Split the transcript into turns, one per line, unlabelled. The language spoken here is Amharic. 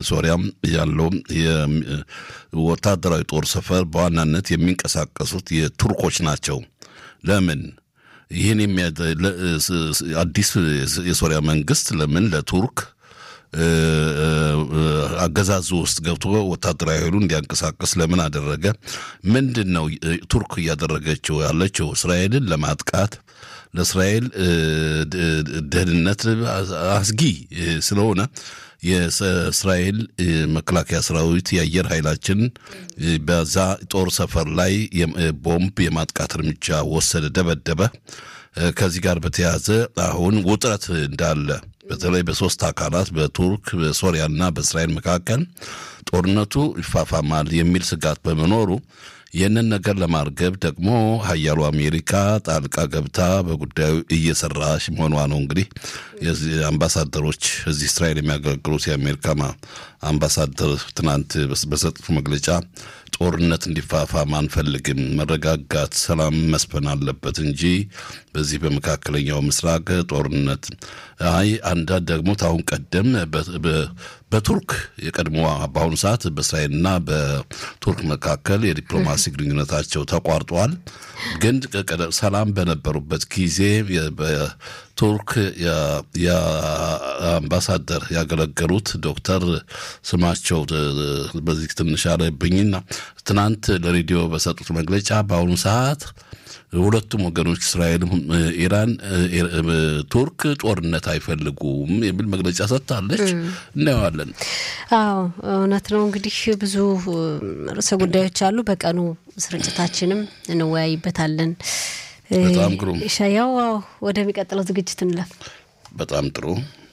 ሶሪያም ያለው ወታደራዊ ጦር ሰፈር በዋናነት የሚንቀሳቀሱት የቱርኮች ናቸው። ለምን ይህን አዲስ የሶሪያ መንግስት ለምን ለቱርክ አገዛዙ ውስጥ ገብቶ ወታደራዊ ኃይሉ እንዲያንቀሳቀስ ለምን አደረገ? ምንድን ነው ቱርክ እያደረገችው ያለችው? እስራኤልን ለማጥቃት ለእስራኤል ደህንነት አስጊ ስለሆነ የእስራኤል መከላከያ ሰራዊት የአየር ኃይላችን በዛ ጦር ሰፈር ላይ ቦምብ የማጥቃት እርምጃ ወሰደ፣ ደበደበ። ከዚህ ጋር በተያያዘ አሁን ውጥረት እንዳለ በተለይ በሶስት አካላት በቱርክ በሶሪያና በእስራኤል መካከል ጦርነቱ ይፋፋማል የሚል ስጋት በመኖሩ ይህንን ነገር ለማርገብ ደግሞ ሀያሉ አሜሪካ ጣልቃ ገብታ በጉዳዩ እየሰራች መሆኗ ነው። እንግዲህ አምባሳደሮች እዚህ እስራኤል የሚያገለግሉት የአሜሪካ አምባሳደር ትናንት በሰጡት መግለጫ ጦርነት እንዲፋፋም አንፈልግም፣ መረጋጋት፣ ሰላም መስፈን አለበት እንጂ በዚህ በመካከለኛው ምስራቅ ጦርነት አይ አንዳንድ ደግሞ ታሁን ቀደም በቱርክ የቀድሞ በአሁኑ ሰዓት በእስራኤልና በቱርክ መካከል የዲፕሎማሲ ግንኙነታቸው ተቋርጧል። ግን ሰላም በነበሩበት ጊዜ በቱርክ የአምባሳደር ያገለገሉት ዶክተር ስማቸው በዚህ ትንሽ አለብኝና ትናንት ለሬዲዮ በሰጡት መግለጫ በአሁኑ ሰዓት ሁለቱም ወገኖች እስራኤልም ኢራን፣ ቱርክ ጦርነት አይፈልጉም የሚል መግለጫ ሰጥታለች። እናየዋለን።
አዎ እውነት ነው። እንግዲህ ብዙ ርዕሰ ጉዳዮች አሉ። በቀኑ ስርጭታችንም እንወያይበታለን።
በጣም ግሩም
ሻያው ወደሚቀጥለው ዝግጅት እንለፍ።
በጣም ጥሩ